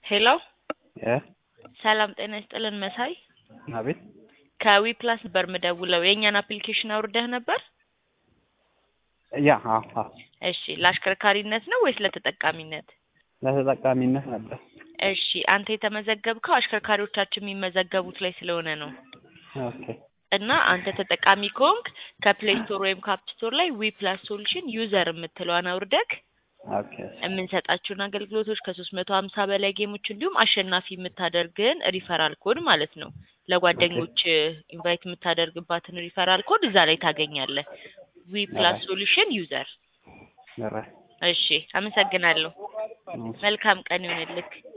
ሄሎ እ ሰላም ጤና ይስጥልን መሳይ አቤት ከዊ ፕላስ ነበር ምደውለው የእኛን አፕሊኬሽን አውርደህ ነበር ያ አዎ አዎ እሺ ለአሽከርካሪነት ነው ወይስ ለተጠቃሚነት ለተጠቃሚነት ነበር እሺ አንተ የተመዘገብከው አሽከርካሪዎቻችን የሚመዘገቡት ላይ ስለሆነ ነው ኦኬ እና አንተ ተጠቃሚ ከሆንክ ከፕሌይ ስቶር ወይም ከአፕ ስቶር ላይ ዊ ፕላስ ሶሉሽን ዩዘር የምትለዋን አውርደክ ኦኬ የምንሰጣቸውን አገልግሎቶች ከሶስት መቶ ሀምሳ በላይ ጌሞች እንዲሁም አሸናፊ የምታደርግን ሪፈራል ኮድ ማለት ነው ለጓደኞች ኢንቫይት የምታደርግባትን ሪፈራል ኮድ እዛ ላይ ታገኛለህ ዊ ፕላስ ሶሉሽን ዩዘር ኧረ እሺ አመሰግናለሁ እሺ። መልካም ቀን ይሆንልክ